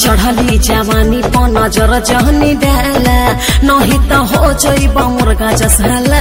चढ़ली जवानी प नजर जहनी डाला नहीं त हो जइब मुर्गा जसला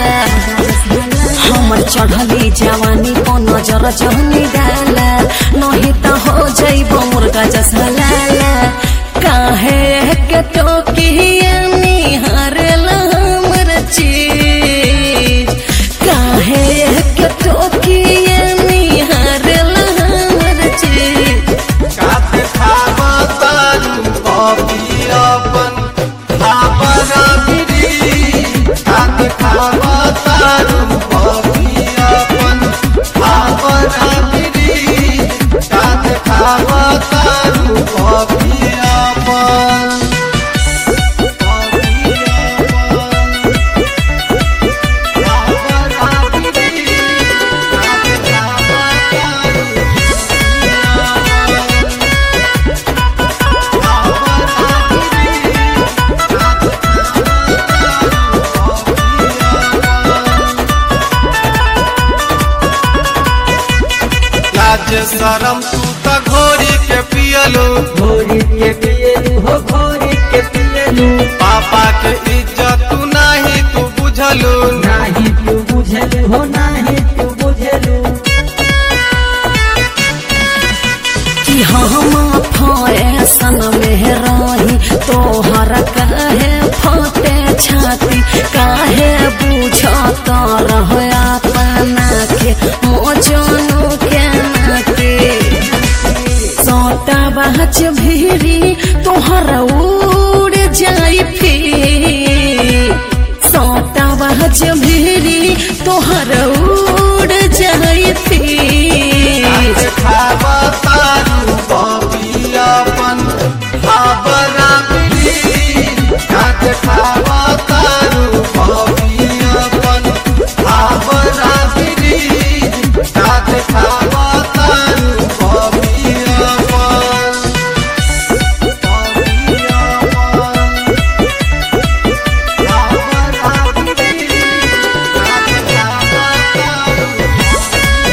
हमर चढ़ली जवानी प नजर जहनी डाला नहीं त हो जइब मुर्गा जसला काहे के टोकिया निहारल हमर चीज काहे के टोकिया निहारल हमर चीज काते खावा तारू कॉफी अपन खाबरा गिरी काते खावा तारू कॉफी अपन खाबरा गिरी काते खावा तारू कॉफी अपन कॉफी अपन खाबरा गिरी काते खावा तारू लाज शरम तू त घोरी के पियलो घोरी के पियलू हो घोरी के पियलू पापा के इज्जत तू नाही तू बुझलो नाही तू बुझलू हो नाही तू बुझलू कि हम फैशन में रही तोहर काहे फटे छाती काहे बुझत रह अपना के मोजनू के नाते सोटा बाज भीरी तोहर उड़ जाई फिर सोटा बाज भीरी तोहर उड़ जाई फिर काते खावा तारू बॉबी अपन खाबरा मिली काते खावा तारू बॉबी अपन खाबरा मिली काते खावा तारू बॉबी अपन बॉबी अपन खाबरा मिली काते खावा तारू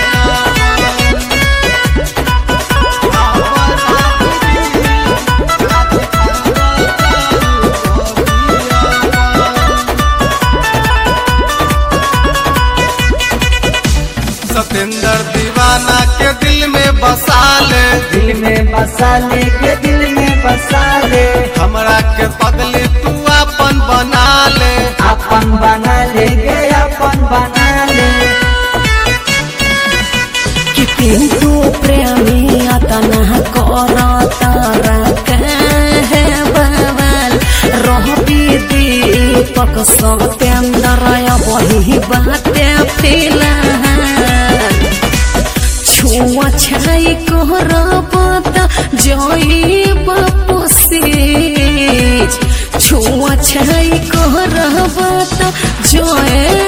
सतेंद्र दीवाना के दिल में बसा ले दिल में बसा ले के दिल में बसा ले हमरा के पगले तू अपन बना ले अपन बना ले गे अपन बना ले कि पिंटू प्रेमी अतना कर तारा कहे बवाल रहबी दीपक सत्येंद्र वही बाते फिलहाल छुआ छाई करब त जइब पसीज छुआ छाई करब त जइब